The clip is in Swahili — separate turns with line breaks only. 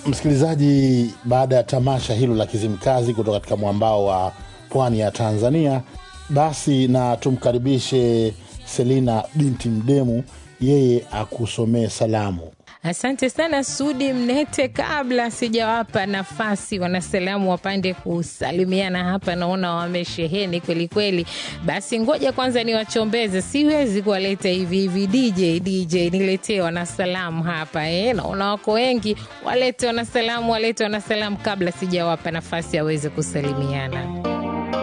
Msikilizaji, baada ya tamasha hilo la Kizimkazi kutoka katika mwambao wa pwani ya Tanzania, basi na tumkaribishe Selina binti Mdemu, yeye akusomee salamu.
Asante sana Sudi Mnete. Kabla sijawapa nafasi wanasalamu wapande kusalimiana hapa, naona wamesheheni kweli kweli. Basi ngoja kwanza niwachombeze, siwezi kuwaleta hivi hivi. DJ DJ, niletee wanasalamu hapa eh. Naona wako wengi, walete wanasalamu, walete wanasalamu kabla sijawapa nafasi aweze kusalimiana.